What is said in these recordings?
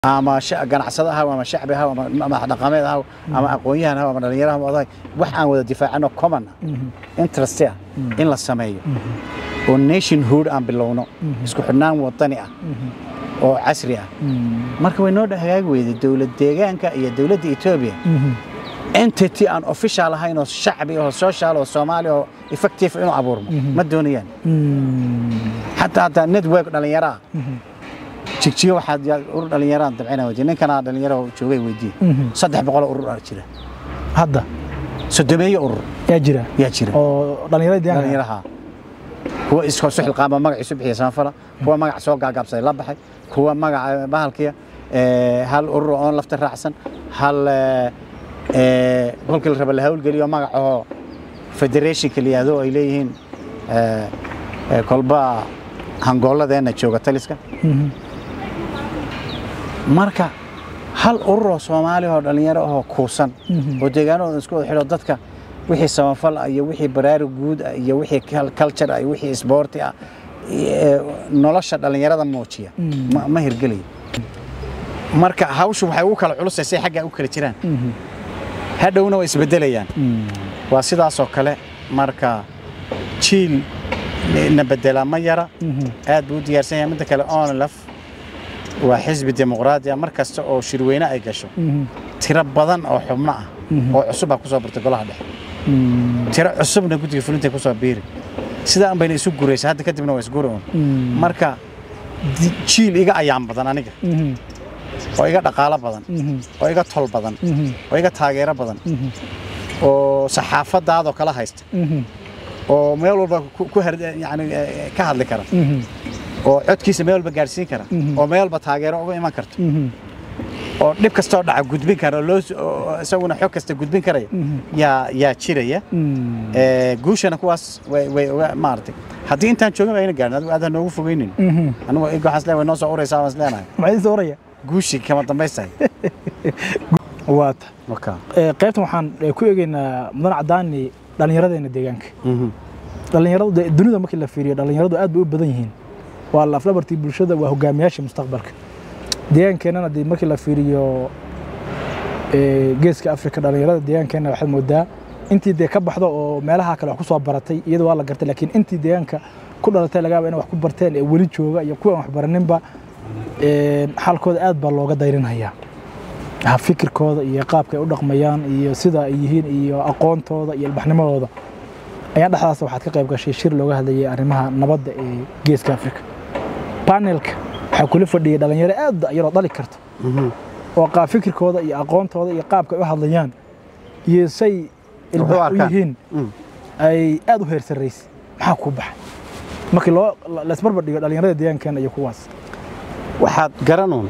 ama sha- ganacsado ahaw ama shacbi ahaw ama madax dhaqameed ahaw ama aqoon-yahan ahaw ama dhallinyaro ahaw oday wax aan wada difaacano common ah interest ah in la sameeyo oo nationhood aan bilowno isku xidhnaan wadani ah oo casri ah marka way noo hagaagi weyday dowlad deegaanka iyo dowladda etoobiya entity aan official ahayn oo shacbi oo social oo soomaali oo effective inuu abuurmo ma doonayaan xataa hataa network dhallinyaro ah jigjiga waxaad yaa- urur dhallinyaraan dabcina weydiye ninkana dhallinyaro joogay weydiye saddex boqol oo urur aa jira hadda sodomeeyo urur yaa jira yaa jira oo dhalinyarada deegaanka dhallinyaraha kuwa isu xilqaama magaciisu bixiya samafala kuwa magac soo gaagaabsaday la baxay kuwa magaca bahalkiya eh, hal urur oon lafta raacsan hal eh, eh, kolkii la raba la hawlgeliyo magacahoo federationka la yihahdo ay leeyihiin eh, eh, kolba hangooladeenna jooga taliska Mhm. marka hal urur oo soomaali oo dhallinyaro ahoo kuusan oo deegaanahooda isku wada xidho dadka wixii samafal ah iyo wixii baraarug guud ah iyo wixii kal- culture ah iyo wixii isboorti ah iyo nolosha dhallinyarada muujiya ma- ma hirgelayo marka hawshu waxay ugu kala culusaysay xaggaa u kala jiraan hadhowna way isbedelayaan waa sidaasoo kale marka jiil na bedelaa ma yara aad buu u diyaarsan yahay midda kale onlaf waa xisbi dimuqraadi ah mar kasta oo shirweyne ay gasho tiro badan oo xubno ah oo cusub baa ku soo birtay golaha dhexe tiro cusubna guddiga fulintay ku soo biiri sidaa bayna isu guraysa hadda kadibna waa isguri un marka di- jiil iga ayaan badan aniga oo iga dhaqaalo badan oo iga tol badan oo iga taageero badan oo saxaafadaadoo kala haysta oo meel walba ku ku har- yani eh, ka hadli kara oo codkiisa meel walba gaadhsiin kara oo meel walba taageero uga iman karto oo dhib kastoo dhaca gudbin kara oo loo s- oo isaguna xog kasta gudbin karaya yaa yaa jiraya Eh, guushana kuwaas way way uga maaragtay haddii intaan joogin ayna gaarin adigu aad ha noogu fogeynin anigu iga waxaan isleeyahay way noo soo uraysaa waan isleenahay maxay soo oraya guushii kama dambaystahay waata marka qaybtan waxaan eh, ku eegaynaa mudan cadaani dhallinyaradeena deegaanka dhallinyaradu dee dunida markii la fiiriyo dhallinyaradu aad bay u badan yihiin waa laflabartii bulshada waa hogaamiyaasha mustaqbalka deegaankeenana dee markii la fiiriyo eh, geeska afrika dhallinyarada deegaankeena waxaad moodaa intii dee ka baxdo oo meelaha kale wax ku soo baratay iyada waa la gartay laakiin intii deegaanka ku dhalatay laga yaaba inay wax ku barteen ee weli jooga iyo kuwa aan wax baraninba eh, xaalkooda aad baa looga dayrinhayaa ha fikirkooda iyo qaabka ay u dhaqmayaan iyo sida ay yihiin iyo aqoontooda iyo ilbaxnimadooda ayaan dhexdaas waxaad ka qayb gashay shir looga hadlayay arrimaha nabadda ee geeska afrika panelka waxaa kula fadhiyay dhalinyaro aad yaroo dhali karto oo qaab fikirkooda iyo aqoontooda iyo qaabka ay u hadlayaan iyo say ilbax u arkaan. yihiin ay aad u heer sarraysay maxaa kuu baxay markii loo la- la isbarbar dhigo dhalinyarada deegaankeena iyo kuwaas waxaad garanuun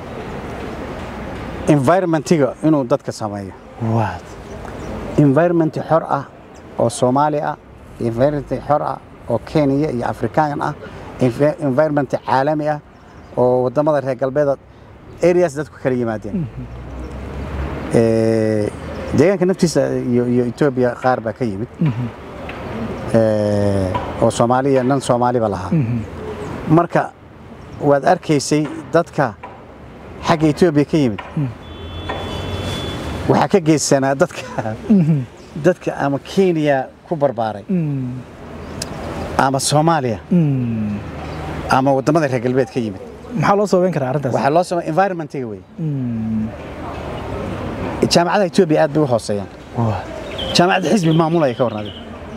environmentiga inuu dadka sameeyo waad environment xor ah oo soomaali ah environment xor ah oo kenya iyo afrikaan ah envi- environment caalami ah oo wadamada reer galbeeda areas dadku kala yimaadeen Eh, deegaanka naftiisa iyo iyo etoobiya qaar baa ka yimid Eh, oo soomaaliya nan soomaaliba lahaa marka waad arkaysay dadka xagga etoobiya ka yimid waxaa ka geysanaa dadka dadka ama kenya ku barbaaray ama soomaaliya ama wadamada reer galbeed ka yimid maxaa loo soobeyn karaa arrintaas waxaa loo samay environmentiga wey Mm. jaamacadaha etoobiya aad bay u hooseeyaan Waad. jaamacadda xisbi maamulaya ka warnaaday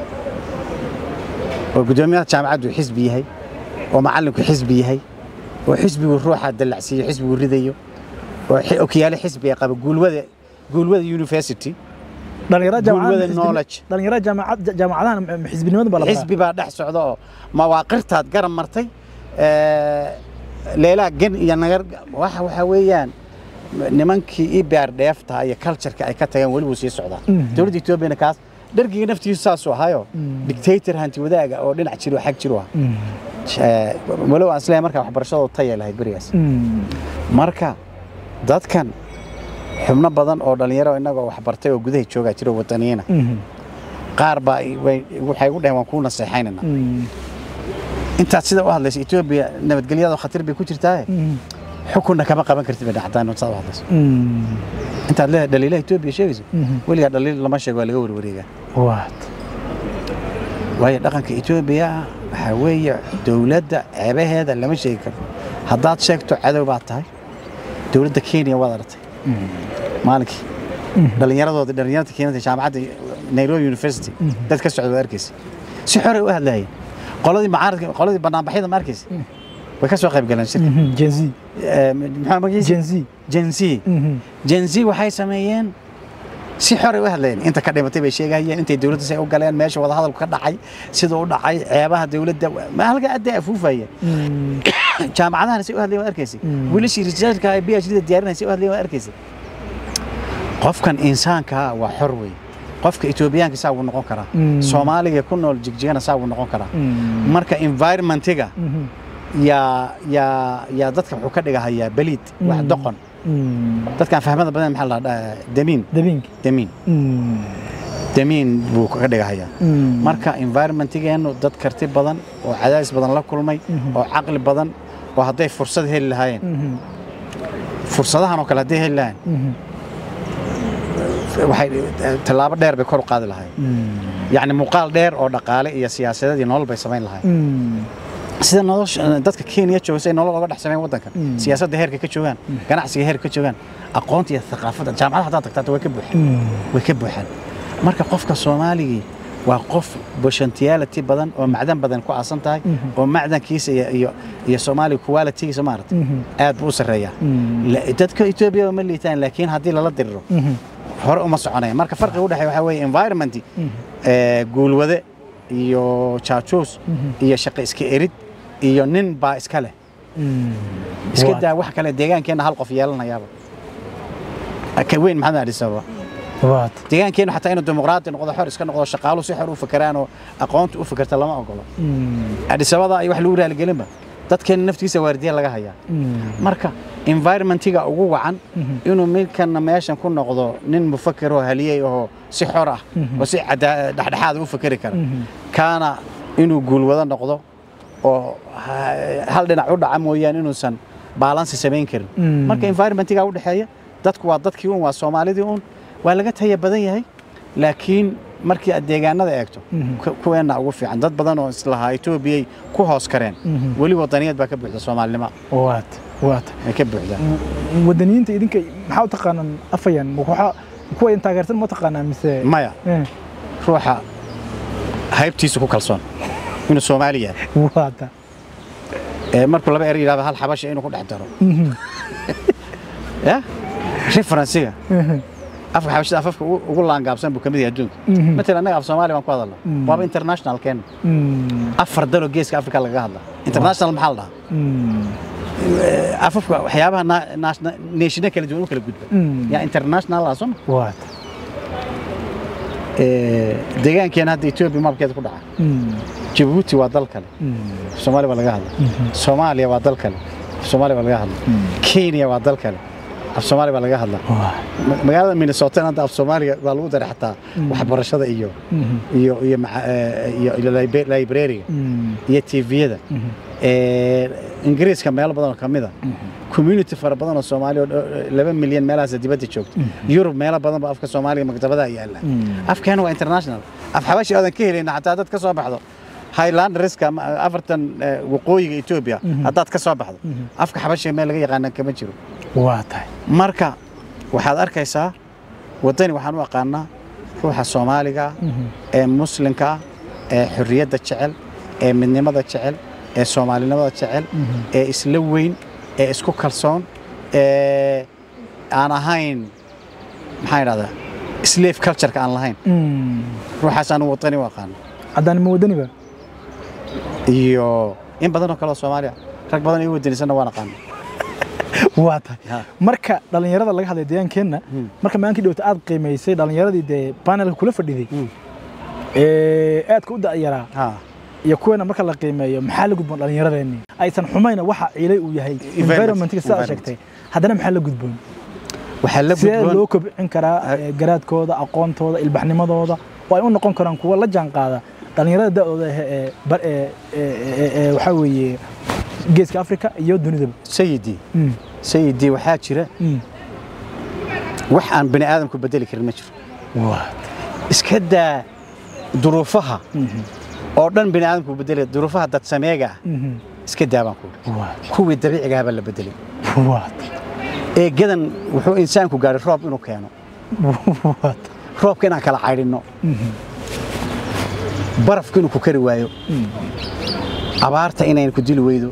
oo guddoomiyaha jaamacaddu xisbi yahay oo macallinku xisbi yahay oo xisbigu ruuxa dallacsiiyo xisbigu ridayo oo xi- okiyaale xisbiga qaba guulwada guulwada university dhalinyarada Gulwada jaamacadaha knowledge. dhalinyarada jaamacad jaamacadaha ma- xisbinimada baa la baraa xisbi baa dhex socda oo mawaaqirtaad garab martay eh, leelaa gen iyo nagar waxa waxaa weeyaan nimankii ibaar dheefta iyo cultureka ay ka tageen weli wuu sii socdaa Mhm. dowladda etoobiyana kaas dhargiga naftiisu saasuu ahaayo dictator hanti wadaaga oo dhinac jiro xag jiru ah Mm. Eh, walow aan isleeyahay markaa waxbarashadooda taya lahayd berigaas Mm. marka dadkan xubno badan oo dhalinyaro innagoo waxbartay oo gudaha joogaa jiro wadaniyiina Mhm. qaar baa i- way- waxay u dhaheen waan kuu naseexaynana Mm. intaad sida u hadlaysa etoobiya nabadgelyada khatar bay ku jirtaaye Mm. xukunna kama qaban kartid bay dhacdaan saad u hadlayso Mm. intaad leedahay dhaliilaha etoobiya sheegayso Mhm. weligaa dhaliil lama sheego waa laga warwareegaa waat waayo dhaqanka etoobiya waxaa weeye dowladda ceebaheeda lama sheegi karo haddaad sheegto cadow baad tahay dowladda kenya waad aragtay maalinkii dhallinyaradooda dhallinyarada keenada jaamacadda nairobi university dad ka socda waad arkaysa si xoray u hadlaayeen qoladii macaaradka qoladii banaanbaxyada ma arkaysa way ka soo qayb galeen shirka gen z Eh, muxuu magaciisa gen z gen z Mhm. gen z waxay sameeyeen si xoray u hadlayeen inta ka dhimatay bay sheegayeen intay dowladda say u galeen meesha wadahadalku ka dhacay siduu u dhacay ceebaha dowladda ma halka adday afuufayeen Mm. jaamacadahana say u hadlayeen waad arkaysa Mm. wiilashii researchka ay PhD da diyaarinayay say u hadlayeen waad arkaysa qofkan insaanka ah waa xor wey qofka etoobiyaanka saa wuu noqon karaa Mm. soomaaliga ku nool jigjigana saa wuu noqon karaa Mm. marka environmentiga Mhm. yaa yaa yaa dadka wuxuu ka dhigahayaa beliid wax Mm. doqon Mm. dadkaan fahmada badan maxaa la dhahaa damiin dabinki damiin Mm. damiin buu kaga dhigahayaa Mm. marka environmentigeennu dad karti badan oo cadaadis badan la kulmay Mhm. oo caqli badan oo hadday fursad heli lahaayeen Mhm. fursadahan oo kale hadday heli lahaayeen Mhm. waxay tallaabo dheer bay kor u qaadi lahaayeen Mm. yacni muuqaal dheer oo dhaqaale iyo siyaasadeed iyo nolol bay samayn lahaayeen Mm. sida nolosha dadka kenya jooga say nolol oga dhex sameyn waddankan Mm. siyaasadda heerka ka joogaan ganacsiga heerka ka joogaan aqoonta iyo thaqaafadda jaamacadaha haddaad tagtaata way ka buuxaan Mm. way ka buuxaan marka qofka soomaaligii waa qof potentiality badan oo macdan badan ku aasan tahay Mhm. oo macdankiisa iyo iyo iyo soomaaliga qualitygiisa maaragtay Mhm. aad buu u sarreeyaa Mm. La- dadka etoobiya ma liitaan laakiin haddii lala diriro Mhm. hore uma soconaya marka farqiga u dhexeeya waxaa weeye environment Mhm. ee, guulwade iyo jaajuus Mhm. iyo shaqo iska erid iyo nin baa iska leh Mm. iska Waat. daa wax kale deegaankeenna hal qof yeelanayaaba ka weyn maxamed adisaba waat deegaankeennu xataa inuu dimuqraadi noqdo xor iska noqdo shaqaalu si xor u fakeraan oo aqoonta u fakerta lama ogolo Mm. adisabada ay wax lagu raaligelinba dadkeenna naftiisa waardiya laga hayaa Mm. marka environmentiga ugu wacan Mhm. inuu midkana meeshan ku noqdo nin mufakir oo haliyey oo si xor ah Mhm. oo si cadaa- dhexdhexaad u fakeri kara Mhm. kaana inuu guulwado noqdo oo ha- hal dhinac u dhaca mooyaane inuusan baalansi samayn karin Mm. marka environmentiga u dhexeeya dadku waa dadkii un waa soomaalidii un waa laga taya badan yahay laakiin markii aad deegaanada eegto Mhm. ku- kuweenna ugu fiican dad badan oo islahaa etoobiyay ku hoos kareen Mhm. weli wadaniyad baa ka buuxda soomaalinimo waat waat ay ka buuxdaa wadaniyiinta idinka maxaa u taqaanaan afayan waxaa kuwa in taageersan ma taqaanaa mise maya Eh, ruuxa haybtiisa ku kalsoon inuu soomaali yahay waata ee markuu laba er yidhahdo hal xabasha inuu ku dhex daro Mhm. ya referensiga Mhm. afka xabashada afafka ugu ugu laangaabsan buu ka mid yahay adduunka Mhm. matalan annaga af soomaali baan ku hadalna Mm. waaba international keena Mm. afar daloo geeska afrika lagaga hadla international maxaa la dhahaa Mm. Eh, afafka waxyaabaha na- national- nationa kala duwan u kala gudba Mm. yaa international ah soma waata deegaankeena hadda etoobiya mabkeeda ku dhaca Mm. jabuuti waa dal kale Mm. soomaali baa laga hadla Mhm. soomaaliya waa dal kale af soomaali baa laga hadla Mm. kenya waa dal kale af soomaali baa laga hadla Waa. Ma- magaalada minnesota hadda af soomaaliga waa lagu daray xataa Mm. waxbarashada iyo Mhm. iyo iyo maca- eh, iyo iyo libe- librariga Mm. iyo tviyada Mhm. Eh, ingiriiska meelo badan oo ka mid a community fara badan oo soomaali oo dho- laba milyan meelahaas dibadda joogta yurub meelo badan ba afka soomaaliga maktabadaha yaalla Mm. afkeena waa international af xabashi aadan ka helayna xataa dad ka soo baxdo highlanderska ama afartan eh, waqooyiga etoobiya haddaad ka soo baxdo afka xabashiga meel laga yaqaana kama jiro waa tahay marka waxaad arkaysaa waddani waxaan u aqaanaa ruuxa soomaaliga ah Mhm. ee muslimka ah ee xorriyadda jecel ee midnimada jecel ee soomaalinimada jecel ee isla weyn ee isku kalsoon ee aan ahayn maxaan idhahdaa slave cultureka aan lahayn Mm. ruuxaas anu waddani u aqaano haddaan ma wadaniba iyo in badan oo kale oo soomaaliya rag badan igu wadanisanna waan aqaano waa tahay marka dhallinyarada laga hadlay deegaankeenna marka maankii dhowta aad qiimaysay dhallinyaradii dee panelka kula fadhiday ee aadka u da'yaraa ha iyo kuweena marka la qiimeeyo maxaa la gudboon dhallinyaradeenni aysan xumayna waxa ciilay uu yahay environmentka sidaa environment. sheegtay haddana maxaa la gudboon waxaa la sidee loo gudboon kobcin karaa Ah. ee, garaadkooda aqoontooda ilbaxnimadooda oo ay u noqon karaan kuwa la jaan qaada dhallinyarada da'dooda ah ee bar- ee- ee- ee- ee waxaa weeye geeska afrika iyo dunidaba sayidii Mm. sayidii waxaa jira Mm. wax aan bini aadamku bedeli karin ma jiro waa iska daa duruufaha oo dhan bini aadamku bedeli duruufaha dad sameega ah Mhm. iska daa baan ku waa kuwii dabiiciga ah baa la bedelay waa eegadan wuxuu insaanku gaadhay roob inuu keeno waa roobka inaan kala caydhinno barafka inuu ku kari waayo abaarta inayna ku dili weydo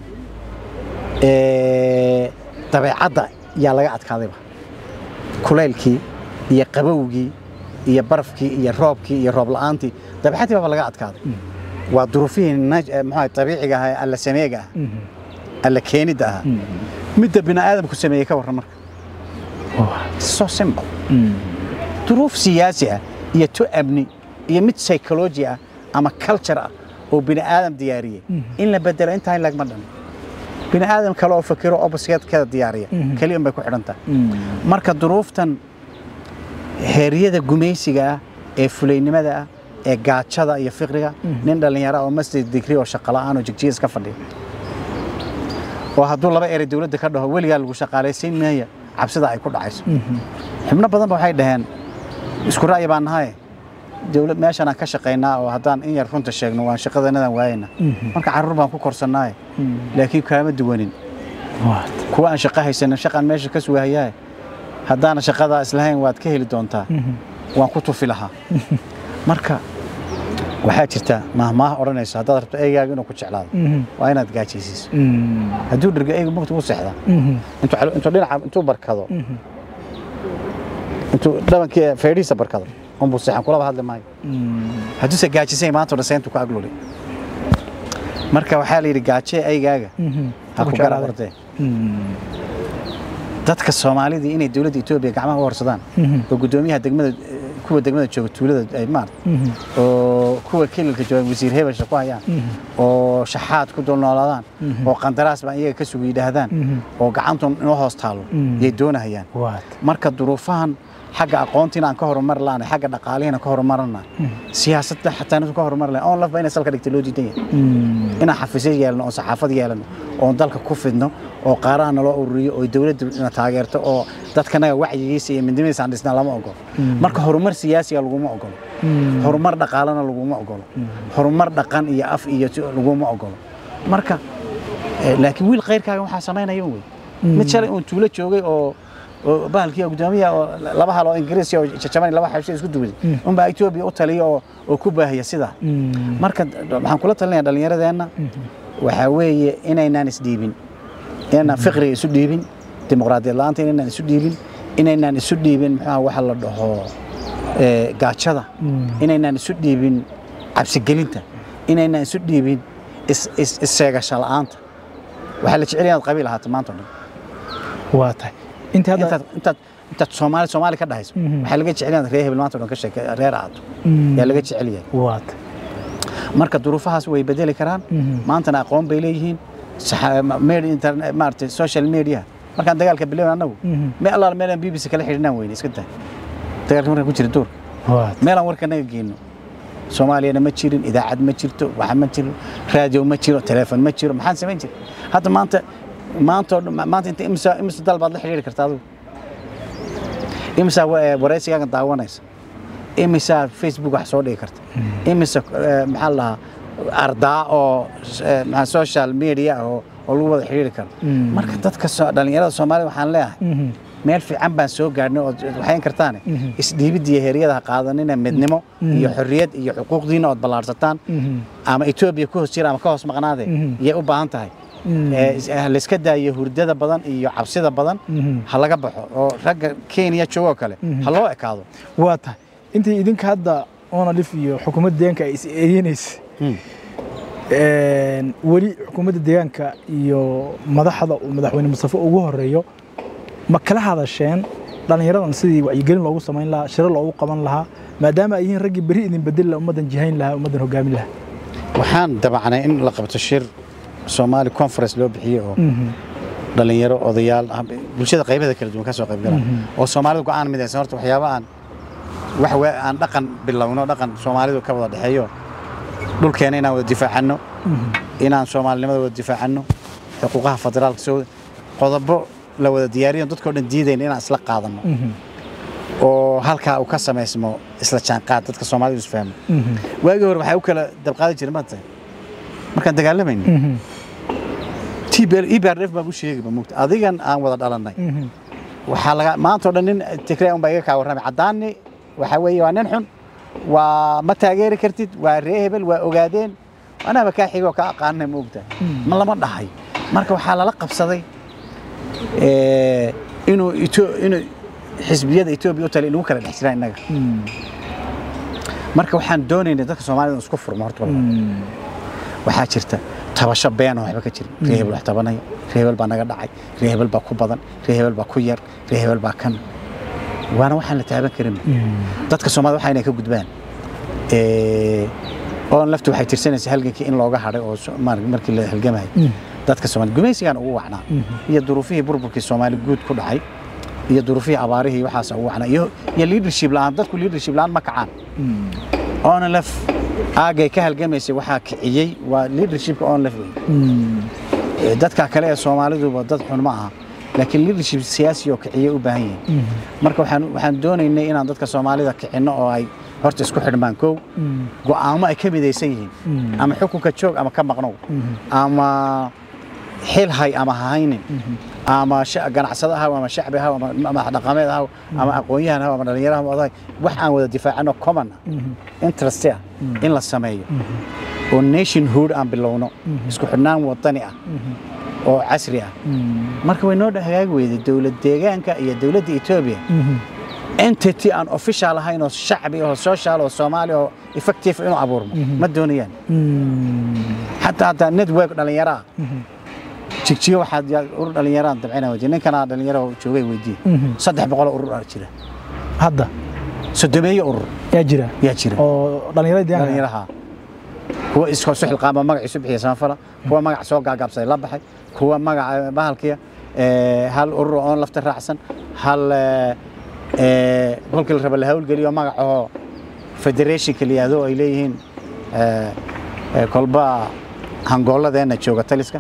ee, dabeecadda yaa laga adkaadayba kulaylkii iyo qabowgii iyo barafkii iyo roobkii iyo roob la'aantii dabeecadii baaba laga adkaaday waa duruufihii naj- eh, muxuu ahay, dabiiciga ahaa ee alla sameega ah alla keenidda ahaa midda bini aadamku sameeyey ka warran marka so simple duruuf siyaasi ah iyo tu amni iyo mid psychology ah ama culture ah oo bini aadam diyaariyey in la bedelo intaa in lagma dhan bini aadam kale oo fakiro oppositekeeda diyaariya keliya un bay ku xidhan tahay marka duruuftan heeryada gumaysiga ah ee fulaynimada ah ee gaajada iyo fiqriga nin dhallinyaro ah oo masjid digri oo shaqola'aan oo jigjigas ka fadhiya oo hadduu laba erey dowladda ka dhaho weligaa lagu shaqaalaysiin maaya cabsida ay ku dhacayso xubno badan ba waxay dhaheen isku ra'yi baan nahay dowlad meeshan aan ka shaqaynaa oo haddaan in yar runta sheegno waan shaqadanadan waayayna marka carruur baan ku korsannaaye laakiin kaama duwanin waa kuwa aan shaqo haysanin shaqaan meesha ka sugahayaaye haddaana shaqadaa islahayn waad ka heli doontaa waan ku tufi lahaa marka waxaa jirta mahmaah odhanayso haddaad rabto eygaaga inuu ku jeclaado waa inaad gaajaysiiso hadduu dherga eygu mugta u seexdaa intuu calo- intuu dhinaca intuu barkado intuu dhabankii feedhiisa barkado unbuu seexan kulaba hadli maayo hadduuse gaajisay maanta odhan seyntu ku agluli marka waxaa la yidhi gaajee eygaaga ha ku garab ordee dadka soomaalidii inay dowladda etoobiya gacmaha u horsadaan oo guddoomiyaha degmada kuwa degmada jooga tuulada ay maarata oo kuwa kelilka jooga wasiir hebelsha ku hayaan oo shaxaad ku dul noolaadaan oo qandaraas baan iyaga ka sugu yidhaahdaan oo gacantun inoo hoos taalo yay doonahayaan waa marka duruufahan xagga aqoontiina aan ka horumar laana xagga dhaqaalihiina ka horumarana siyaasadda xataa inuu ka horumar lahayn oon lafba inay salka dhigta loo diidan yahay inaan xafiisyo yeelno oo saxaafad yeelano oon dalka ku fidno oo qaaraha naloo ururiyo oo dowladda na taageerto oo dadkanaga wacyigiisa iyo midnimadiisa aan dhisnaa lama ogolo marka horumar siyaasiga laguma ogolo horumar dhaqaalena laguma ogolo horumar dhaqan iyo af iyo si- laguma ogolo marka eh, laakiin wiil khayrkaaga waxaa samaynaya wey mid shalay uun tuulo joogay oo oo bahalkii gudoomiyaha oo laba hal oo ingiriisi oo jajaban laba xabsho isku duwaday unbaa etoobiya u taliya oo oo ku baahaya sidaa marka waxaan kula talinaya dhallinyaradeenna waxaa weeye inaynaan isdhiibin inaynaan fiqriga isu dhiibin dimuqraadiyad la'aanta inaynaan isu dhiibin inaynaan isu dhiibin muxuuha waxa la dhaho eh, gaajada inaynaan isu dhiibin cabsigelinta inaynaan isu dhiibin is- is- isseegasho la'aanta waxaa la jecel yahay inaad qabiil ahaato maanta o dhan waa tahay inta hadda intaad intaad intaad soomaali soomaali ka dhahayso waxaa laga jecel yahay reer hebel maanta o dhan ka sheeke reer ahaato yaa laga jecel yahay waa tahay marka duruufahaas way bedeli karaan maantana aqoon bay leeyihiin saxa- ma- media internet maaragtay social media markaan dagaalka bilaabay annagu me allaala meelaan b b c kala xidhinaan weyne iska daa dagaalka markaan ku jira duurka waa meelaan warka naga geyno soomaaliyana ma jirin idaacad ma jirto waxa ma jiro raadiyo ma jiro teleefon ma jiro maxaan samayn jira hadda maanta maanta oo dhan- ma- maanta inta imisa imisa dal baad la xidhiiri kartaa adigu imisaa wa- eh, waraysigaaga daawanaysa imisaa facebook wax soo dhigi karta imisa eh, maxaa la dhahaa ardaa oo eh, maxaa social media ah oo oo lagu wada xidhiiri karo marka dadka soo- dhallinyarada soomaalida waxaan leeyahay meel fiican baan soo gaadhnay ood waxayn kartaane isdhiibidda iyo heeryada ha qaadanina midnimo iyo xorriyad iyo xuquuqdiina ood ballaarsataan ama etoobiya ku hoos jira ama ka hoos maqnaade yay u baahan tahay Eh, is- eh, layska daayo hurdada badan iyo cabsida badan ha laga baxo oo ragga kenya joogoo kale ha loo ekaado waa tahay intii idinka hadda onalif iyo xukuumadda deegaanka ay is eedeynaysa weli xukuumadda deegaanka iyo madaxda uu madaxweyne mustafe ugu horeeyo ma kala hadasheen dhallinyaradan sidii wacyigelin loogu samayn lahaa shiro loogu qaban lahaa maadaama ay yihiin raggii beri idin bedeli lahaa ummaddan jihayn lahaa ummaddan hogaamin lahaa waxaan dabacnay in la qabto shir soomaali conference loo bixiye oo dhalinyaro odayaal ah, bulshada qaybaha kala duwan ka soo qayb galaan oo soomaalida go'aan midaysan horta waxyaaba aan wax we- aan dhaqan bilowno dhaqan soomaalidu ka wada dhexeeyo dhulkeena inaan wada difaacanno inaan soomaalinimada wada difaacanno xuquuqaha federaalka soo qodobo la wada diyaariyo dadkao dhan diidayna inaan isla qaadano oo halkaa uu ka samaysmo isla jaanqaad dadka soomaalidu isfahmo waagii hore waxaa u kala dabqaadi jiray maanta markaan dagaalamayna tbrf baan u sheegi mugta adigan aan wada dhalannay waxaa laga maanta oo dhan nin tigray unbaa iga kaa warramay caddaanni waxaa weeye waa nin xun waa ma taageeri kartid waa ree hebel waa ogaadeen anaaba kaa xigoo kaa aqaanay ma ogtahay ma lama dhahay marka waxaa lala qabsaday inuu inuu xisbiyada etoobiya u tali inagu kala dhex jiraan innaga marka waxaan doonaynay dadka soomaalida isku furmo horta waxaa jirta tabasho been oo waxba ka jirin ree hebel wax tabanaya ree hebel baa naga dhacay ree hebel baa ku badan ree hebel baa ku yar ree hebel baa kan waana waxaan la taaban karin dadka soomaalida waxa inay ka gudbaan oon laftu waxay tirsanaysa halgankii in looga hadhay oo markii la halgamay dadka soomaalida gumaysigaan ugu wacnaa iyo duruufihii burburkii soomaali guud ku dhacay iyo duruufihii abaarihii waxaas ugu wacnaa iyo leadership la'aan dadku leadership la'aan ma kacaan oona laf aagay ka halgamaysay waxaa kiciyey waa leadershipka oon laf wey dadka kale ee soomaaliduba dad xun ma aha laakiin leadership siyaasi oo kiciye u baahan yihiin marka waxaan waxaan doonaynay inaan dadka soomaalida kicinno oo ay horta isku xidhmaan kow go'aamo ay ka midaysan yihiin ama xukunka joog ama ka maqnow ama xil hay ama haynin ama ganacsado ahaw ama shacbi ahaw ama madax dhaqameed ahaw ama aqoon-yahan ahaw ama dhallinyaro ahaw oday wax aan wada difaacano common ah interest ah in la sameeyo oo nationhood aan bilowno isku xidhnaan wadani ah oo casri ah marka way noo hagaagi weyday dowlad deegaanka iyo dowladda etoobiya entity aan official ahayn oo shacbi oo social oo soomaali oo effective inuu abuurmo ma doonayaan xataa hataa network dhallinyaro ah jigjigo waxaad urur dhallinyaraan dabcina weydiye ninkanaa dhallinyaro joogay weydiye saddex boqoloo urur aa jira hadda sodomeeyo urur yaa jira yaa jira oo dhallinyarada deegaanka dhallinyaraha kuwa isu xilqaama magaciisu bixiya samafala kuwa magac soo gaagaabsaday la baxay kuwa magaca bahalkiya hal urur oon lafta raacsan hal kolkii la raba la hawlgeliyo magacahoo federationka la yihahdo ay leeyihiin kolba hangooladeenna jooga taliska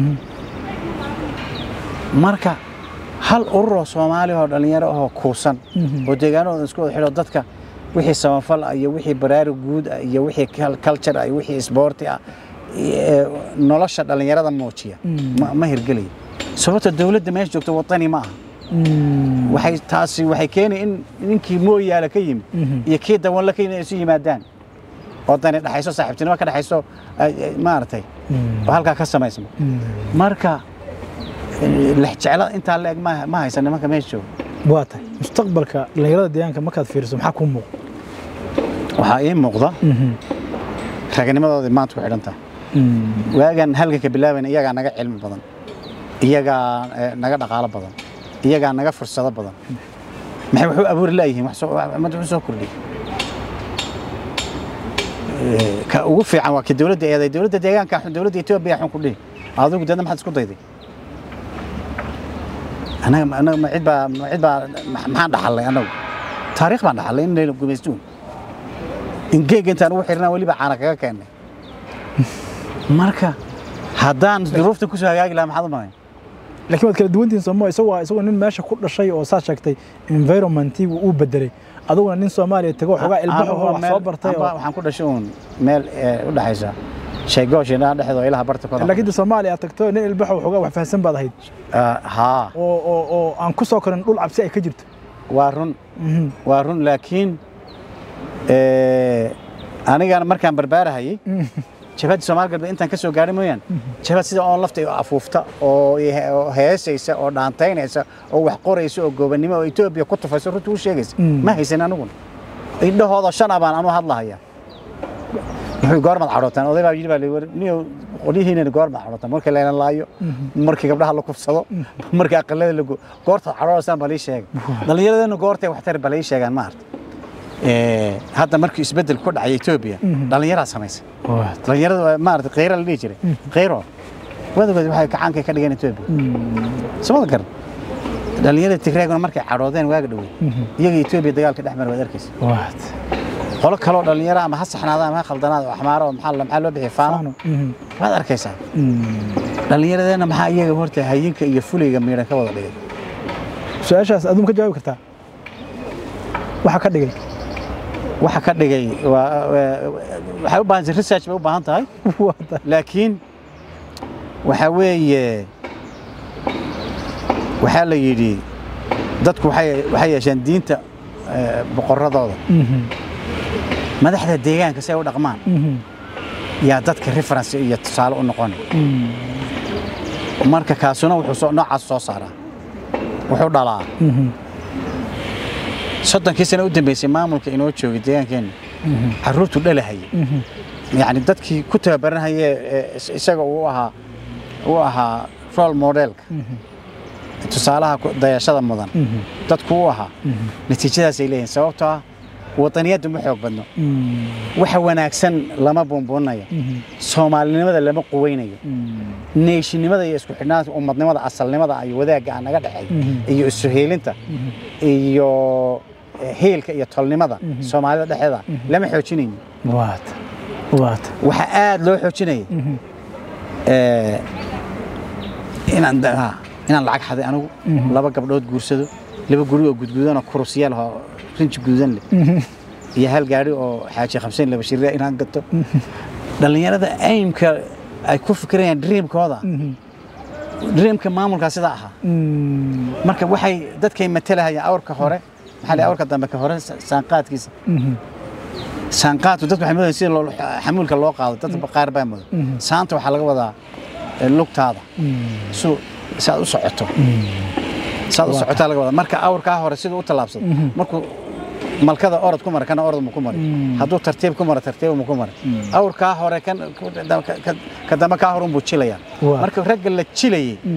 marka hal ururoo soomaali oo dhallinyaro ahoo kuusan oo deegaanahooda isku wada xidho dadka wixii samafal ah iyo wixii baraarug guud ah iyo wixii culture ah iyo wixii isboorti ah nolosha dhallinyarada muujiya ma hirgelayo sababta dowladda meesha joogta wadani ma aha waxay taasi waxay keenay in ninkii mooyaala ka yimid iyo kii dawanla ka yimid ay isu yimaadaan oo dani dhexayso saaxiibtinimo ka dhexayso maaragtay oo halkaa ka samaysmo marka lexjecla intaa la eg ma haysan nimanka meesha jooga waa tahay mustaqbalka dhallinyarada deegaanka markaad fiiriso maxaa kuu muuqda waxaa ii muuqda raganimadoodii maanta ku xidhan tahay waagan halganka bilaabayna iyagaa naga cilmi badan iyagaa naga dhaqaalo badan iyagaa naga fursado badan maxay wax u abuuri laayihiin ummadda wuxuu soo kordhiyey ka ugu fiican waa kii dowladda eeday dowladda deegaanka xun dowladda etoobiya xun ku dhihi adigu deedna maxaad isku dayday anaga anaga ma cid baa ma cid baa maxaan dhaxalnay anagu taariikh baan dhaxalnay in layla gumaystuun ingeega intaan ugu xirnaa weliba caana kaga keennay marka haddaan duruufta kusoo hagaagi lahaa maxaad u malayn laakiin waad kala duwantihin sooma isagoo isagoo nin meesha ku dhashay oo saa sheegtay environmentigu uu bedelay aduguna nin soomaaliya tago xogaa ilbaxo oo wax soo bartay oo waxaan ku dhashay uun meel u dhaxaysa sheegooshi dhan dhexdo ilaha barta kooda laakiin soomaaliya aad tagto nin ilbaxo xogaa wax fahansan baad ahayd haa oo oo oo aan ku soo korin dhul cabsi ay ka jirto waa run waa run laakiin anigana markaan barbaarahayay jabhadda soomaali galbeed intaan ka soo gaadhay mooyaan jabhad sida oon lafta afuufta oo heesaysa oo dhaantaynaysa oo wax qoraysa oo goobannimo oo etoobiya ku tufaysa runta u sheegaysa ma haysan aniguna indhahooda shan a baan anu hadlahaya muxuu goormaad cadhootaan oday baa yidhi baa liwar niyo qolyihiinana goormaad cadhootaan markii layna laayo markii gabdhaha la kufsado markii aqalada lago goortaad cadhoonaysaan baa lii sheegay dhallinyaradeenna goortay waxtar baa lii sheegaan ma arta hadda markii isbeddel ku dhacay etoobiya dhallinyaraa samaysay dhallinyarada maarata kheyra la dhihi jiray kheyro wadagood waxay kacaankay ka dhigeen etoobiya samada garan dhallinyarada tigreeguna markay cadhoodeen waaga dhowey iyaga etoobiya dagaalka dhex mara waad arkaysa qolo kaloo dhallinyaro ama ha saxnaada ama ha khaldanaada oo axmaaro oo maxaa loo bixiya faano waad arkaysaa dhallinyaradeenna maxaa iyaga horta hayinka iyo fulayga miidhan ka wada dhigay su-aashaas aduu ma ka jawaabi kartaa waxa ka dhigay waxa ka dhigay waa- waa- waxay u baahan research bay u baahan tahay Waa tahay. laakiin waxa weeye waxaa la yidhi dadku waxay waxay yeesheen diinta eh, boqoradooda Mhm, madaxda deegaanka si ay u dhaqmaan mhm, yaa dadka reference iyo tusaale u noqonay mhm, marka kaasuna wuxuu soo noocaas soo saaraa wuxuu dhalaa mhm, soddonkii sano u dambeysay maamulka inoo joogay deegaankeenna mhm, carruurtu dhalahayay mhm, yacni dadkii ku tababaranhaye ee is- isaga uu ahaa uu ahaa role modelka mhm, tusaalaha ku- dayashada mudan mhm, dadku u ahaa mhm, natiijadaasay leeyihin sababtoo ah wadaniyaddu ma xoog badno mhm, waxa wanaagsan lama buunbuunayo mhm, soomaalinimada lama quweynayo mhm, neeshinimada iyo isku xidhnaanta ummadnimada asalnimada iyo wadaagga aan naga dhexeey Mhm. iyo isu heelinta mhm, iyo eh, heelka iyo tolnimada Mhm. soomaalida dhexeeda lama xoojinayno waa tahay. waa tahay. waxaa aad loo xoojinayay Mhm, eh, inaan da- ha, inaan lacag xaday anigu Mhm. laba gabdhood guursado laba guri oo gudgudan oo kurusyaal oo rinji gududan leh mhm, iyo hal gaari oo xaaji khamseen laba shirya inaan gato dhallinyarada aimka ay ku fikirayaan dreamkooda mhm, dreamka maamulkaa sidaa ahaa mhm, marka waxay dadkay matalahayaan awrka hore maxaa la awrka dambe ka hore sa- saanqaadkiisa mhm, saanqaadku dadku waxay moodayaan sida loo- xamuulka loo qaado dad qaar baa mudan Mhm. saanta waxaa laga wadaa eh, lugtaada mhm, su si aad u socoto mhm. saad u Waa socotaa laga wadaa marka awrkaa hore siduu u tallaabsado Mhm. markuu malkada orod ku mara kana orod mu ku mari Mm. hadduu tartiib ku mara tartiib mu ku mari Mm. awrkaa hore kan ka- ka- ka dambe kaa hore unbuu jilayaa Waa. marka ragga la jilayay Mhm,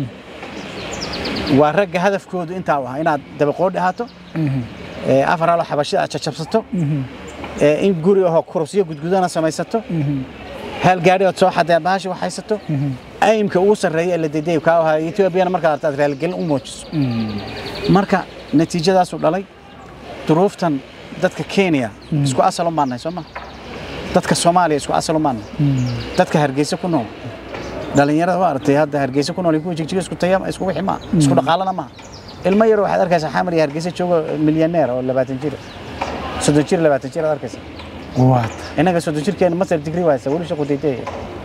waa ragga hadafkoodu intaa u ahaa inaad dabaqoodhi ahaato mhm, ee, afar halo xabashida aad jajabsato mhm, ee, in guri ahoo kurusyo gudgudana samaysato mhm, hal gaadhi ood soo xadee bahashi waxaysato mhm, aimka ugu sarreeya ee la dedeeyo kaa ahaa etoobiyana markaad artaad raaligelin u muujiso mhm. marka natiijadaasuu dhalay duruuftan dadka kenya isku asal u maannahay soo ma dadka soomaaliya isku asal u maannahay dadka hargeysa ku nool dhallinyarada waa aragtay hadda hargeysa ku nool iyo kuwa jigjiga isku taya isku wixi maa isku dhaqaalana maaha ilmo yar waxaad arkaysaa xamar iyo hargeysa joogo milyaneer oo labaatan jir soddon jir labaatan jir aad arkaysa waa tahay. innaga soddon jirkeena master degree waaysa weli shaqu dayday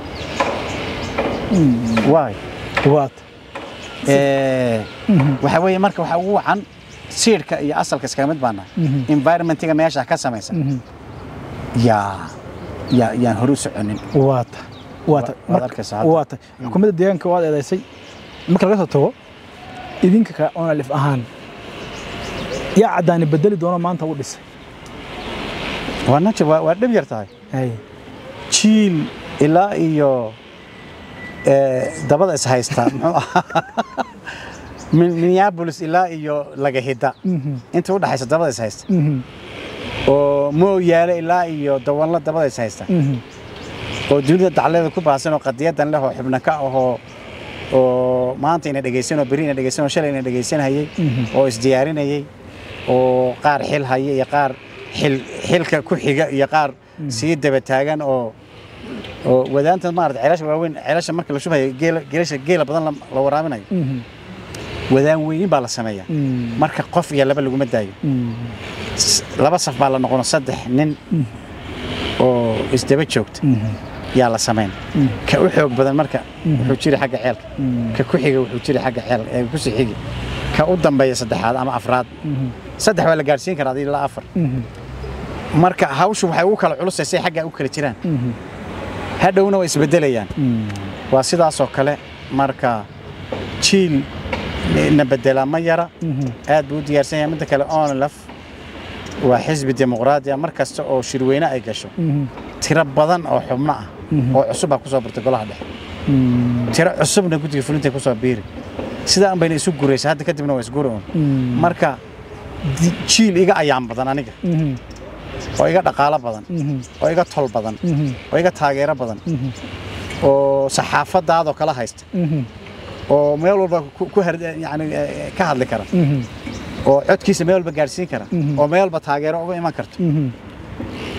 waay waa tahay. Eh, waxa weeye marka waxa ugu wacan siidhka iyo asalka iskaga mid baana Mhm. environmentiga meesha ka samaysan Mhm. yaa yaa yaan hore u soconin waa tahay. waa tahay. waad Marka- arkaysaa hadda. waa tahay. xukuumadda deegaanka waad eedaysay marka laga soo tago idinka ka onalif ahaan yaa caddaani bedeli doono maanta u dhisay waa najir waa waa dhib yar tahay Hay. jiil ilaa iyo eh, dabada is haysta muxuu ahaa Min- minneapolis ilaa iyo lagahida Mhm. inta u dhaxaysa dabada is haysta Mhm. oo mooyaale ilaa iyo dawanla dabada is haysta Mhm. oo dunida dacleeda ku baahsan oo qadiyadan leh oo xubno ka ahoo oo maanta ina dhegaysan oo beri ina dhegaysan oo shalay ina dhegaysanayay Mhm. oo isdiyaarinayay oo qaar xil haya iyo qaar xil xilka ku xiga iyo qaar sii daba taagan oo oo wadaanta maarata ceelasha waaweyn ceelasha marka la shubayo geela geelasha geela badan la- la waraabinayo Mhm. wadaan weynin baa la sameeyaa Mhm. marka qof iyo laba laguma daayo Mhm. S- laba saf baa la noqono saddex nin oo isdaba joogta Mhm. yaa la samayn ka u xoog badan marka wuxuu jiri xagga ceelka Mhm. ka ku xiga wuxuu jiri xagga ceelka ee ku sii xigi ka u dambeeya saddexaad ama afraad Mhm. saddex waa la gaarsiin karaa adii ilaa afar Mhm. marka hawshu waxay ugu kala culusaysay xagga u kala jiraan Mhm. hadhowna way isbedelayaan Mhm. waa sidaasoo kale marka jiil na bedelaa ma yara Mhm. aad buu u diyaarsan yahay midda kale onlaf waa xisbi dimuqraadi ah mar kasta oo shirweyne ay gasho Mhm. tiro badan oo xubno ah Mhm. oo cusub baa kusoo birtay golaha dhexe Mhm. tiro cusubna guddiga fulintay kusoo biiri sidaa bayna isu guraysa hadda kadibna waa isguri un Mhm. marka di- jiil iga ayaan badan aniga Mhm. oo iga dhaqaalo badan Mhm. oo iga tol badan Mhm. oo iga taageero badan Mhm. oo saxaafadaadoo kala haysta Mhm. oo meel walba ku ku har- yani eh, ka hadli kara Mhm. oo codkiisa meel walba gaadhsiin kara Mhm. oo meel walba taageero uga iman karto Mhm.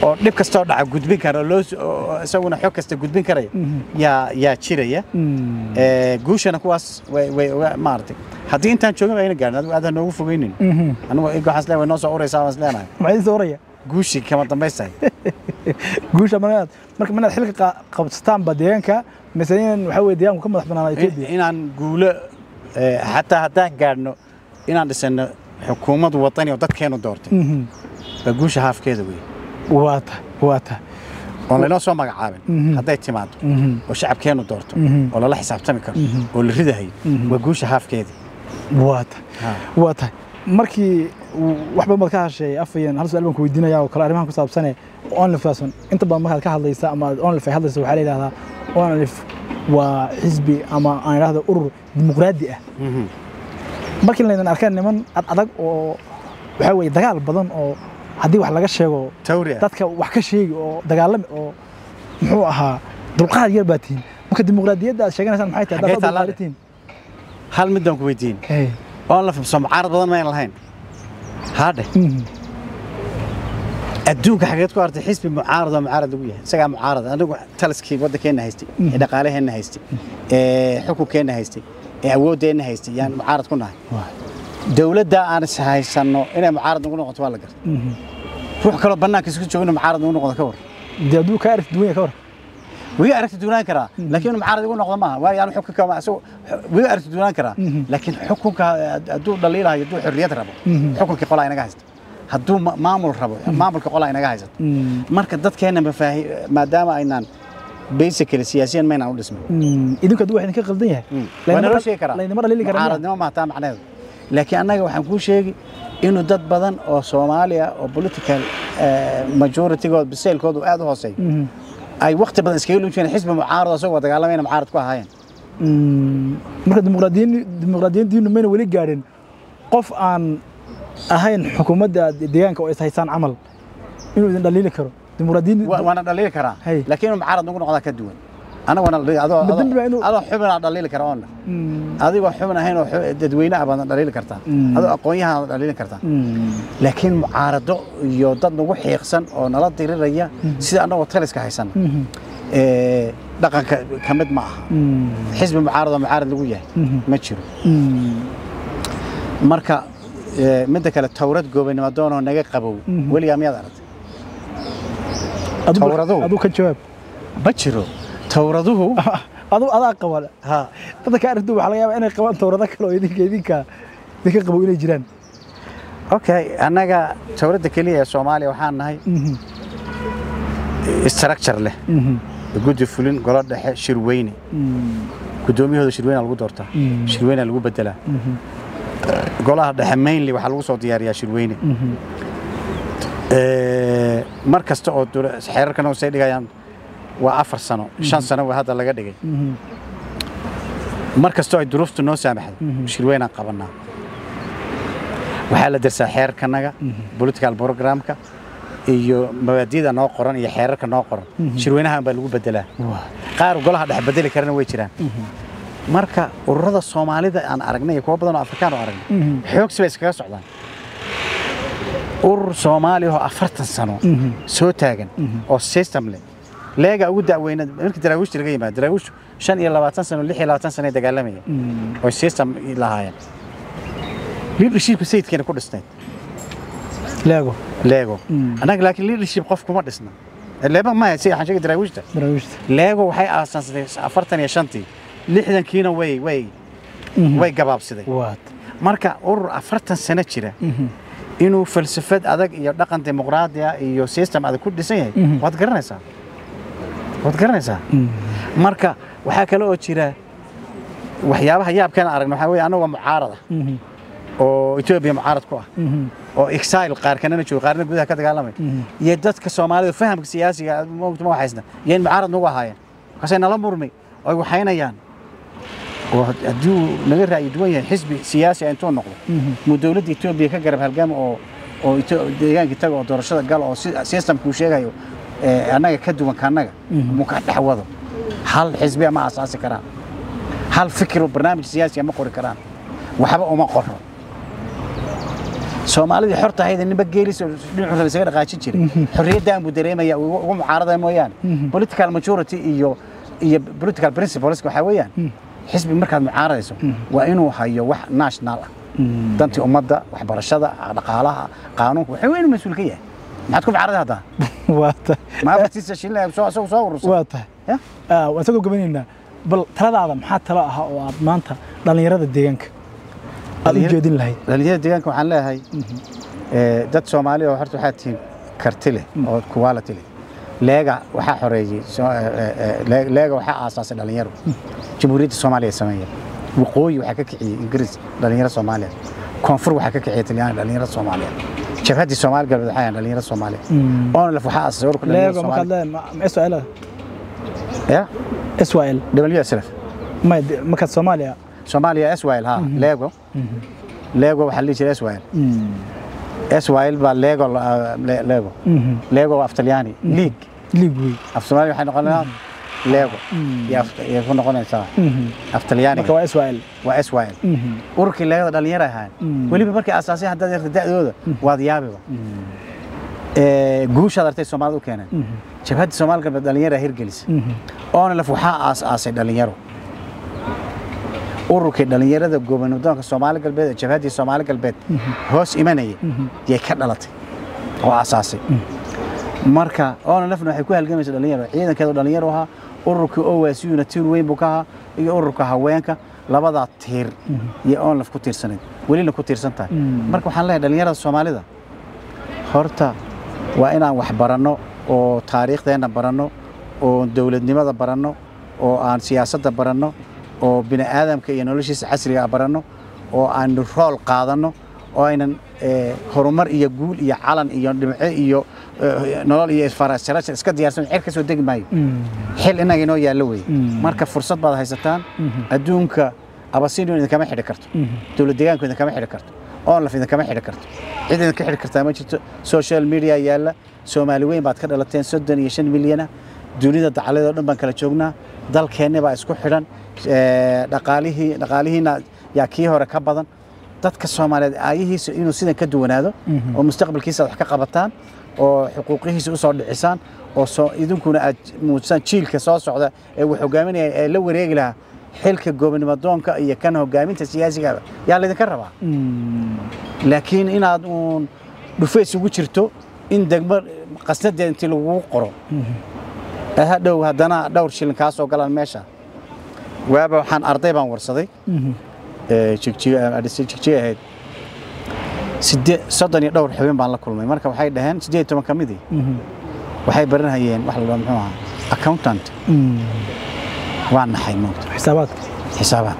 oo dhib kastoo dhaca gudbin kara oo loo s- oo isaguna xog kasta gudbin karaya yaa yaa jiraya Mm. Ee, guushana kuwaas way way uga maaragtay haddii intaan joogin ayna gaarin adigu aad ha noogu fogeynin Mhm. anigu igo waxaan isleeyahay way noo soo uraysaa waan isleenahay maxay idin oraya guushii kama dambaystahay guusha manaad marka manaad xilka qa- qabsataan ba deegaanka mise in waxa weye deegaanku ka madax banaanaa Ethiopia inaan guulo ee, xataa haddaan gaadhno inaan dhisano xukuumad wadani oo dadkeenu doortay Mhm. waa guusha haafkeeda wey waa ta waa ta oon laynoo soo magacaabin Mhm. hadday timaado Mhm. oo shacabkeenu doorto Mhm. oo lala xisaabtami karo Mhm. oo la ridahayo Mhm. waa guusha haafkeedii waa ta waa tahay markii uu- wax badan baad ka hashay afayeen hal su-aal baan ku weydiinaya oo kale arrimahan ku saabsane onlif kusaabsan inta badan markaad ka hadlaysa ama aad onlif ay hadlaysa waxaa la yidhahdaa onlif waa xisbi ama aan idhahdo urur dimuqraadi ah Mhm. markii laydan arkeen niman ad adag oo waxaa weye dagaal badan oo haddii wax laga sheego tawri ah dadka wax ka sheegi oo dagaalami oo muxuu ahaa dulqaad yar baa tihin marka dimuqraadiyadda aad sheeganaysaan maxay tahay Xagee haddaad taallaa? dulqaadi tihin hal midaan ku weydiin Hey. oon la fahmso mucaarad badan mayn lahayn haadhe Mhm. adduunka xageed ku artay xisbi mucaarad oo mucaarad lagu yahay isagaa mucaarad anigu taliskii waddankeenna haystay ee dhaqaalaheenna haystay ee xukunkeenna haystay ee awooddeenna haystay yaan mucaarad ku nahay Waa. dowladda aan is haysanno inay mucaarad nagu noqoto waa la garta Mhm. ruux kaloo bannaanka isku joogo inuu mucaarad nagu noqdo ka war dee hadduu kaa aragti duwan yahay ka war wiga aragti duwanaan karaa laakiin inuu mucaarad igu noqdo maaha waayo anu xukunka ma- isagu wiga aragti duwanaan karaa Mhm. laakiin xukunka hadduu dhaliilahayo hadduu xorriyad rabo Mhm. xukunkii qolaa inaga haysta hadduu ma- maamul rabo maamulka qolaa inaga haysato Mm. marka dadkeenna mafaahi maadaama aynaan basically siyaasiyan maynaan u dhismin Mm. idinku hadduu wax idinka qaldan yahay waa naloo sheegi karaa laynama dhalili karaa mucaaradnimo maaha taa macnaheedu laakiin annaga waxaan kuu sheegi inuu dad badan oo soomaaliya oo political eh, majoritygood biseylkoodu aad u hooseeyo Mhm. ay waqti badan iskaga luun jireen xisbi mucaarad oo isagoo dagaalamayna mucaarad ku ahaayeen Mm. marka dimuqraadiyin dimuqraadiyiintiinu mayna weli gaadhin qof aan ahayn xukuumadda deegaanka oo is haysaan camal inuu idin dhaliili karo dimuqraadiyin Wa- waana dhaliili karaa Hay. laakiin inuu mucaarad nagu noqdaa ka duwan anaga waana dhaliili- adoo Ma dembi baa adoo inuu- adoo xubinaa dhaliili kara oona Mm. adigoo xubin ahayn oo xu- dadweyne ah baadna dhaliili kartaa Mm. adoo aqoon-yahan dhaliili kartaa Mm. laakiin mucaarado iyo dad nagu xiiqsan oo nala diriraya sida annagoo taliska haysan Mhm. ee, dhaqanka ka mid ma aha Mm. xisbi mucaarad oo mucaarad lagu yahay Mhm. ma jiro Mm. marka ee, midda kale towrad goobannimo doonoo naga qabow Mhm. weligaa miyaad aragtay Adigu- Tawraduhu. adigu ka jawaab ma jiro towraduhu adu adaa qaba ha dadka ka aragtu waxaa laga yaabaa inay qabaan towrado kale oo idinka idinka idinka qabo inay jiraan okay annaga towradda keliya ee soomaaliya waxaan nahay Mhm. structure leh Mhm. guddi fulin golo dhexe shirweyne Mm. guddoomiyahooda shirweyna lagu doortaa Mm. shirweyna lagu bedelaa Mhm. golaha dhexe mainly waxaa lagu soo diyaariyaa shirweyne Mhm. Ee, mar kasta oo dowla- xeerarkan hoose ay dhigayaan waa afar sano shan sano waa hadda laga dhigay Mhm. mar kastoo ay duruuftu noo saamaxdo Mhm. shirweynaan qabanaa waxaa la darsaa xeerkanaga political programka iyo mabaadi'da noo qoran iyo xeerarka noo qoran shirweynahan baa lagu bedelaa Waa. qaar golaha dhex bedeli karana way jiraan marka ururada soomaalida aan aragnay iyo kuwa badan oo afrikaan oo aragnay Mhm. xoogsi bay iskaga socdaan urur soomaali oo afartan sano Mhm. soo taagan oo system leh leega ugu da'weyna markii daraawiishta laga yimaado daraawiishtu shan iyo labaatan sano lix iyo labaatan sano ay dagaalamayeen Mm. oo system lahaayeen leadershipka sayidkeena ku dhisnayd leego leego Mm. annaga laakiin leadership qof kuma dhisna leeba maya si waxaan sheegay daraawiishta daraawiishta leego waxay aasaasatay afartan iyo shantii lixdankiina way way Mhm. way gabaabsiday waad marka urur afartan sano jira Mhm. inuu falsafad adag iyo dhaqan dimuqraadi ah iyo system adag ku dhisan yahay Mhm. waad garanaysaa waad garanaysaa Mm. marka waxaa kale oo jira waxyaabaha yaabkaan aragna waxaa weeye anagoo mucaarada Mhm. oo etoobiya mucaarad ku ah Mhm. oo exile qaar kanana joogo qaarna gudaha ka dagaalamay Mhm. iyo dadka soomaalida fahamka siyaasiga moogta ma waxaysna yayn mucaarad nagu ahaayeen markaasay nala murmay oo ay waxaynayaan oo haddii uu naga ra'yi duwan yahay xisbi siyaasi ah intuu noqdo Mhm. muu dowladda etoobiya ka garab halgama oo oo Etho- deegaankii taga oo doorashada gala oo si- systemka uu sheegayo ee, annaga ka duwan ka annaga Mhm. muu ka dhex wado hal xisbiya ma asaasi karaan hal fikir oo barnaamij siyaasiya ma qori karaan waxba uma qoro soomaalidii xorta ahayd ninba geelis dhinacu raba isaga dhaqaajin jiray xorriyaddan buu dareemaya ugu ugu mucaaradaya mooyaane political majority iyo iyo political principles waxaa weeyaan xisbi markaad mucaaradayso waa inuu hayo wax national ah dantii ummadda waxbarashada dhaqaalaha qaanuunka waxaa weyn mas-uul ka yahay maxaad ku mucaaraday haddaa waa ta ma afartiisa shilin soo isagu soo urursan waa tahay Ya? Ah, waan isagoo gabanaynaa bal taladaada maxaa talo ahaa oo aad maanta dhallinyarada deegaanka aad u Dhallinyar- jeedin lahayd dhalinyarada deegaanka waxaan leeyahay eh, dad soomaali oo horta waxaa tihiin karti leh oo quality leh leega waxaa xoreeyey soo- eh, eh, eh, Le- leega waxaa aasaasay dhalinyaro jamhuuriyadda soomaaliya ay sameeyeen waqooyi waxaa ka kiciyey ingiriis dhalinyaro soomaaliya koonfur waxaa ka kiciyey talyaani dhalinyaro soomaaliya jabhaddii soomaali galbeed waxaa yahan dhalinyaro soomaaliya onlef waxaa aasaasay ururka dhalinyarada leego markaad soomaaliya leedahay ma israel ya israel wslf may de- markaad soomaaliya soomaaliya swl ha lego lego waxaa la dhihi jiray swl swl baa lego la- le- lego lego waa af talyaani league liig wey af soomaali waxay noqonaysaa lego iyo af- iyo ku noqonaysaa af talyaaniga marka waa israel waa swl ururkii leegada dhalinyaro ahaan weliba markay asaasay haddaad yarta da'dooda waad yaabiba Ee, guushaad artay soomaalida u keeneen jabhaddii soomaali galbeed dhalinyara hirgelisa onlef waxaa aas-aasay dhalinyaro ururkii dhalinyarada goobanadoonka soomaali galbeed ee jabhaddii soomaali galbeed hoos imanaya yay ka dhalatay oo aasaasay marka onlefna waxay ku halgamaysa dhalinyaro ciidankeedu dhalinyaro ahaa ururkii owasuna tiir weyn buu ka ahaa iyo ururka haweenka labadaa tiir iyo onlef ku tiirsanayd welina ku tiirsan tahay marka waxaan leeyahay dhalinyarada soomaalida horta waa inaan wax baranno oo taariikhdeenna baranno oo dowladnimada baranno oo aan siyaasadda baranno oo bini aadamka iyo noloshiisa casriga ah baranno oo aan rool qaadanno oo aynan eh, horumar iyo guul iyo calan iyo dhimco iyo eh, nolol iyo farasharasha iska diyaarsan cer ka soo degi maayo xil inaga inoo yaallo weeye marka fursad baad haysataan adduunka abasinion idinkama xidhi karto dowlad deegaanku idinkama xidhi karto onlaf idinkama xidhi karto cid idinka xidhi kartaa ma jirto social media yaalla soomaali weyn baad ka dhalateen soddon iyo shan milyana dunida dacaladeed oo dhan baan kala joognaa dalkeenni baa isku xidhan eh, dhaqaalihii dhaqaalihiina yaa kii hore ka badan dadka soomaaliyeed aayihiisa inuu sidan ka duwanaado oo mustaqbalkiisa aad wax ka qabataan oo xuquuqihiisa u soo dhicisaan oo soo idinkuna aad muujisaan jiilka soo socda ee wax hogaaminaya ee la wareegi lahaa xilka goobnimo doonka iyo kan hogaaminta siyaasiga yaa laydinka rabaa laakiin inaad uun dhufays ugu jirto in degmo qasnadeed intii lagugu qoro ee hadhow haddana dhowr shilin kaa soo galaan meesha waaba waxaan arday baan warsaday ee jigjiga adhisay jigjiga ahayd siddeed soddon iyo dhowr xubin baan la kulmay marka waxay dhaheen siddeed iyo toban ka midii waxay baranhayeen wax la dhaho muxuu ahaa accountant waa naxay moogta xisaabaadka xisaabaad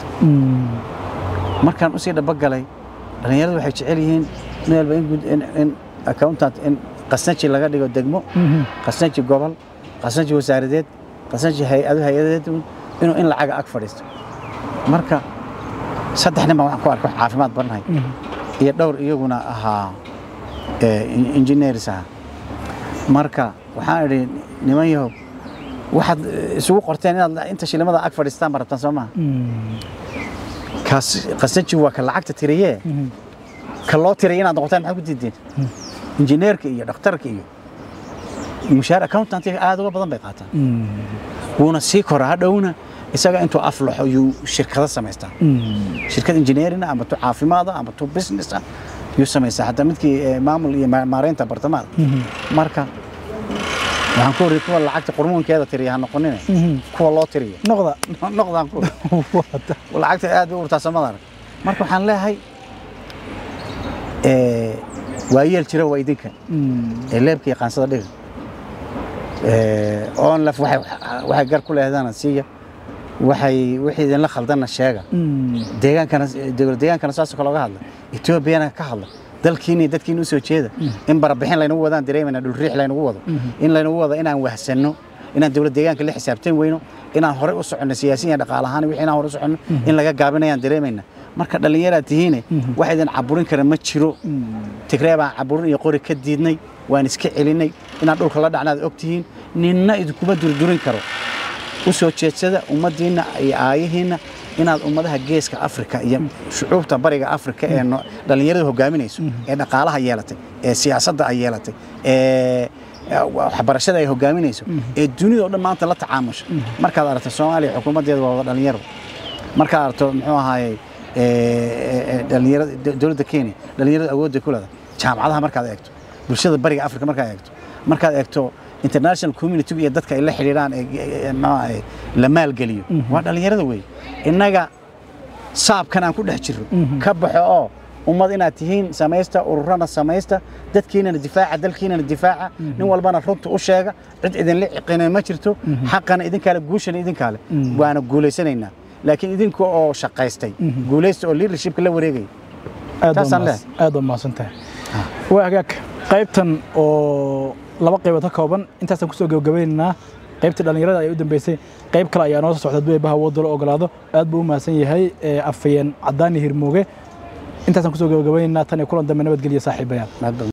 markaan usii dhaba galay dhallinyaradu waxay jecel yihiin mid walba in gud- in- in accountant in qasnaji laga dhigo degmo qasnaji gobol qasnaji wasaaradeed qasnaji hay-ado hay-adeed inuu in lacaga ag fadhiisto marka saddex nin baan waxaan ku arkay wax caafimaad baranhay iyo dhowr iyaguna ahaa eh, engineers ahaa marka waxaan idhi niman yahow waxaad eh, isugu qorteen inaad inta shilimada ag fadhiistaan ba rabtaan soo maha kaas qasnaji waa ka lacagta tiriyee ka loo tiraya inaad noqotaan maxaa ku diideen injineerka iyo dhakhtarka iyo mushaar accountantiga aad uga badan bay qaataan wuuna sii koraa hadhowna isaga intuu aflaxo yuu shirkado samaystaa shirkad engineerina ama tu caafimaada ama tu business ah yuu samaystaa hataa midkii eh, maamul iyo ma- maareynta bartamaada marka waxaan ku wariyay kuwa lacagta qurmuunkeeda tiriya ha noqonine kuwa loo tiriyo noqda noqdaan ku lacagta aad bay u urtaa samada arag marka waxaan leeyahay eh, waa yeel jira waa idinka ee leebka iyo qaansada dhiga oon laf waxay waxay gar ku leehdana siiya waxay wixii idinla khaldanna sheega deegaankana dowlad deegaankana saasoo kale oga hadla etoobiyana ka hadla dalkiina iyo dadkiina u soo jeeda in barabixin laynagu wadaan dareemayna dhulriix laynagu wado in laynagu wado inaan wahsanno inaan dowlad deegaanka la xisaabtan weyno inaan horey u soconno siyaasiyan dhaqaale ahaan wixii inaan horey u soconno in laga gaabinayaan dareemayna marka dhallinyaraad tihiine wax idin caburin kara ma jiro tigree baan caburin iyo qori ka diidnay waan iska celinay inaan dhulka la dhacnaad og tihiin ninna idinkuma durdurin karo u soo jeedsada ummaddiinna iyo aayihiinna inaad ummadaha geeska afrika iyo shucuubta bariga afrika ee no- dhallinyaradu hogaaminayso ee dhaqaalaha yeelatay ee siyaasadda ay yeelatay ee waxbarashada ay hogaaminayso ee dunida oo dhan maanta la tacaamusha markaad aragto soomaaliya xukuumaddeeda waa wada dhallinyaro markaad aragto muxuu ahaayey dhalinyarada dowladda kenya dhalinyarada awoodda ku leedahay jaamacadaha markaad eegto bulshada bariga afrika markaad eegto markaad eegto international community iyo dadka ay la xidhiidhaan ee- ee- muxuu ahaayey la maalgeliyo waa dhalinyarada wey innaga saabkan aan ku dhex jirro ka baxo oo ummad inaad tihiin samaysta ururana samaysta dadkiinana difaaca dalkiinana difaaca nin walbana runta u sheega cid idinla ciqina ma jirto xaqana idinkaale guushana idinkaale waana guulaysanaynaa laakiin idinka oo shaqaystay guulaysta oo leadershipka la wareegaya aad Taasaan waa mahadsan- aad waa mahadsantahay waa hagaag qaybtan oo laba qaybood ka kooban intaasaan kusoo gabagabaynaynaa qaybtii dhallinyarada ay u dambeysay qayb kale ayaa noo soo socda hadduu eebbaha awoodda la ogolaado aad buu u mahadsan yahay ee afayeen caddaani hirmooge intaasaan kusoo gabagabaynaynaa tan iyo kulan dambe nabadgelya saaxiibayaal Mahad badan.